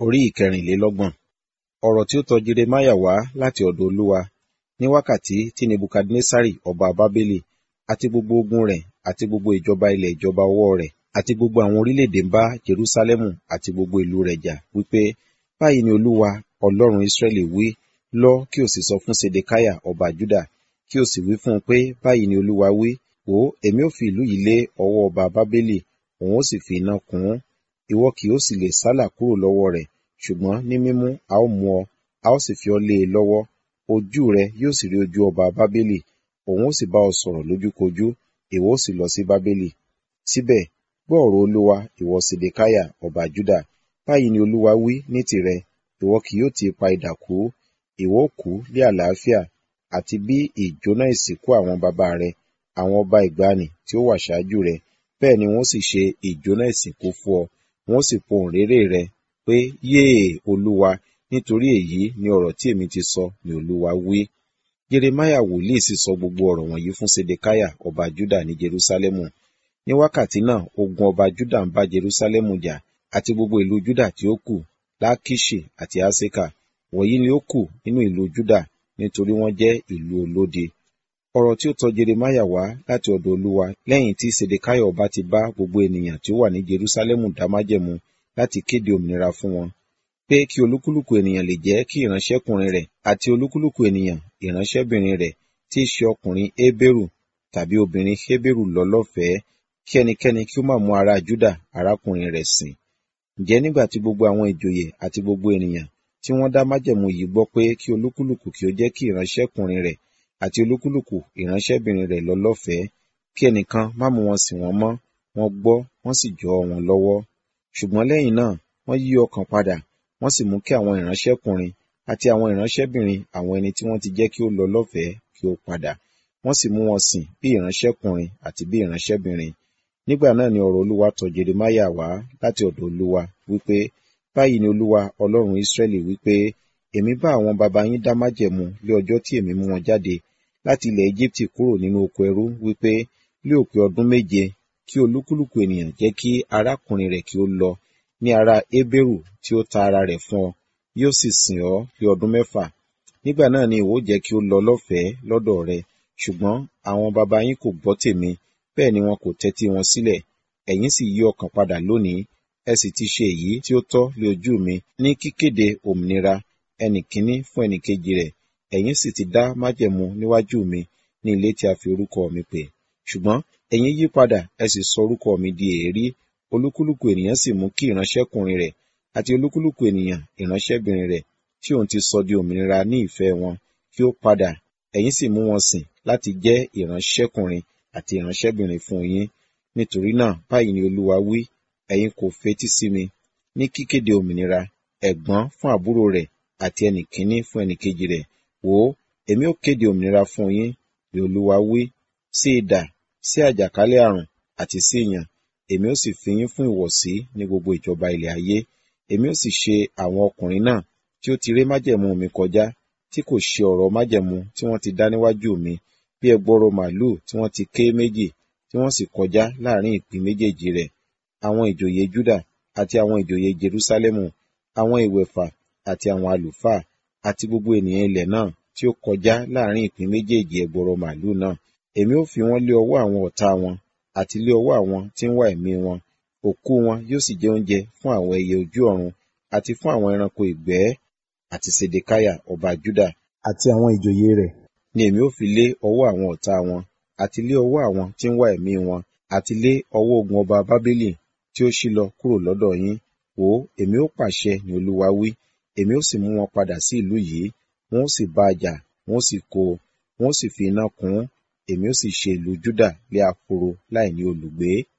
orí ìkẹrìnlélọ́gbọ̀n ọ̀rọ̀ tí ó tọ jeremáyà wá láti ọ̀dọ̀ olúwa ní wákàtí tí nebukadnesari ọba bábélì àti gbogbo ogun rẹ̀ àti gbogbo ìjọba ilẹ̀ ìjọba ọwọ́ rẹ̀ àti gbogbo àwọn orílẹ̀-èdè ń bá jerúsálẹ́mù àti gbogbo ìlú rẹ̀ jà wípé báyìí ni olúwa ọlọ́run ísírẹ́lì wí lọ kí o sì sọ fún sedekiah ọba juda kí o sì wí fún un pé báyìí ni olúwa wí wò ó èmi ó fi ìlú yìí lé ọwọ́ ọba bábélì òun ó sì fi iná kún un ìwọ kì ó sì lè sálà kúrò lọ́wọ́ rẹ̀ ṣùgbọ́n ní mímú a ó mú ọ a ó sì fi ọ lé e lọ́wọ́ ojú rẹ yóò sì rí ojú ọba bábélì òun ó sì bá ọ sọ̀rọ̀ lójúkojú ìwọ ó sì lọ sí bábélì síbẹ̀ gbọ́ ọ̀rọ̀ olúwa ìwọ sedekiah ọba juda báyìí ni olúwa wí ní tìrẹ ìwọ kì yóò ti ipa idà kú ìwọ ó kú ní àlàáfíà àti bí ìjóná ìsìnkú àwọn baba rẹ àwọn ọba ìgbàanì tí ó wà ṣáájú rẹ bẹ́ẹ̀ ni wọ́n sì ṣe ìjóná ìsìnkú fún ọ wọ́n sì pohùn réré rẹ pé yéè olúwa nítorí èyí ni ọ̀rọ̀ tí èmi ti sọ ni olúwa wí jeremaya wòlíì sì sọ gbogbo ọ̀rọ̀ wọ̀nyí fún sedekiah ọba juda ní jerusalemu ní wákàtí náà ogun ọba juda ń bá jerusalemu jà àti gbogbo ìlú juda tí ó kù lákìṣì àti aseka wọ̀nyí ni ó kù nínú ìlú juda nítorí wọ́n jẹ́ ìlú olódi ọ̀rọ̀ tí ó tọ jeremaya wá láti ọ̀dọ̀ olúwa lẹ́yìn tí sedekiah ọba ti bá gbogbo ènìyàn tí ó wà ní jerusalemu dá májẹ̀mú láti kéde òmìnira fún wọn pé kí olúkúlùkù ènìyàn lè jẹ́ kí ìránṣẹ́kùnrin rẹ̀ àti olúkúlùkù ènìyàn ìránṣẹ́bìnrin rẹ̀ tí í ṣe ọkùnrin hébérù tàbí obìnrin hébérù lọ lọ́fẹ̀ẹ́ kí ẹnikẹ́ni kí ó má mú ará júdà arákùnrin rẹ̀ sìn ǹjẹ́ nígbà tí gbogbo àwọn ìjòyè àti gbogbo ènìyàn tí wọ́n dá májẹ̀mú yìí gbọ́ pé kí olúkúlùkù kí ó jẹ́ kí ìránṣẹ́kùnrin rẹ̀ àti olúkúlùkù ìránṣẹ́bìnrin rẹ̀ lọ lọ́fẹ̀ẹ́ kí ẹnìkan má mú wọn sìn wọ́n mọ́ wọ́n gbọ́ wọ́n sì jọ wọn lọ́wọ́ ṣùgbọ́n lẹ́yìn náà wọ́n yí ọkàn padà wọ́n sì mú kí àwọn ìránṣẹ́kùnrin àti àwọn ìránṣẹ́bìnrin àwọn ẹni tí wọ́n ti jẹ́ kí ó lọ lọ́fẹ̀ẹ́ kí ó padà wọ́n sì mú wọn sìn bí ìránṣẹ́kùnrin àti bí ìránṣẹ́bìnrin nígbà náà ni ọ̀rọ̀ olúwa tọ̀ jeremáyà wá láti ọ̀dọ̀ olúwa wípé báyìí ni olúwa ọlọ́run ísírẹ́lì wípé èmi bá àwọn baba yín dá májẹ̀mú lé ọjọ́ tí èmi mú wọn jáde láti ilẹ̀ egypti kúrò nínú oko ẹrú wípé lé òpin ọdún méje kí olúkúlùkù ènìyàn jẹ́ kí arákùnrin rẹ̀ kí ó lọ ní ará hébérù tí ó ta ara rẹ̀ fún ọ yóò sì sìn ọ́ lé ọdún mẹ́fà nígbà náà ni ìwọ jẹ́ kí ó lọ lọ́fẹ̀ẹ́ lọ́dọ̀ rẹ ṣùgbọ́n àwọn baba yín kò gbọ́ tèmi bẹ́ẹ̀ ni wọn kò tẹ́tí wọn sílẹ̀ ẹ̀yin sì yí ọkàn padà lónìí ẹ sì ti ṣe èyí tí ó tọ́ lé ojú mi ní kíkéde òmìnira ẹnì kíní fún ẹnì kejì rẹ̀ ẹ̀yin sì ti dá májẹ̀mú níwájú mi ní ilé tí a fi orúkọ mi pè ṣùgbọ́n ẹ̀yin yí padà ẹ sì sọ orúkọ mi di èérí olúkúlùkù ènìyàn sì mú kí ìránṣẹ́kùnrin rẹ̀ àti olúkúlùkù ènìyàn ìránṣẹ́bìnrin rẹ̀ tí òun ti sọ di òmìnira ní ìfẹ́ wọn kí ó padà ẹ̀yin sì mú wọn sìn láti jẹ́ ìránṣẹ́kùnrin àti ìránṣẹ́bìnrin fún yín nítorí náà báyìí ni olúwa wí ẹ̀yin kò fetí sí mi ní kíkéde òmìnira ẹ̀gbọ́n fún àbúrò rẹ̀ àti ẹnìkíní fún ẹnìkejì rẹ̀ wò ó èmi ó kéde òmìnira fún yín ni olúwa wí sí idà sí àjàkálẹ̀ àrùn àti sí ìyàn èmi ó sì fi yín fún ìwọ̀sí ní gbogbo ìjọba ilẹ̀ ayé èmi ó sì ṣe àwọn ọkùnrin náà tí ó ti ré májẹ̀mú mi kọjá tí kò ṣe ọ̀rọ̀ májẹ̀mú tí wọ́n ti dá níwájú mi bí ẹgbọrọ màlúù tí wọ́n ti ké méjì tí wọ́n sì kọjá láàrin ìpín méjèèjì rẹ̀ àwọn ìjòyè Júdà àti àwọn ìjòyè Jerúsálẹ́mù àwọn ìwẹ̀fà àti àwọn àlùfáà àti gbogbo ènìyàn ilẹ̀ náà tí ó kọjá láàrin ìpín méjèèjì ẹgbọrọ màlúù náà èmi ó fi wọ́n lé ọwọ́ àwọn ọ̀tá wọn àti lé ọwọ́ àwọn tí ń wá ẹ̀mí wọn òkú wọn yóò sì jẹ oúnjẹ fún àwọn ẹyẹ ojú ọ̀run àti fún àwọn ẹranko ìgbẹ́ àti Sedekiah ọba Júdà àti àwọn ìjòyè rẹ̀ ni èmi ó fi lé ọwọ́ àwọn ọ̀tá wọn àti lé ọwọ́ àwọn tí ń wá ẹ̀mí wọn àti lé ọwọ́ ogun ọba Bábélì tí ó ṣí lọ kúrò lọ́dọ̀ yín wò ó èmi ó pàṣẹ ní Olúwa wí èmi ó sì mú wọn padà sí ìlú yìí wọn ó sì bá a jà wọn ó sì kó wọn ó sì fi iná kún èmi ó sì ṣe ìlú Júdà lé ahoro láì ní olùgbé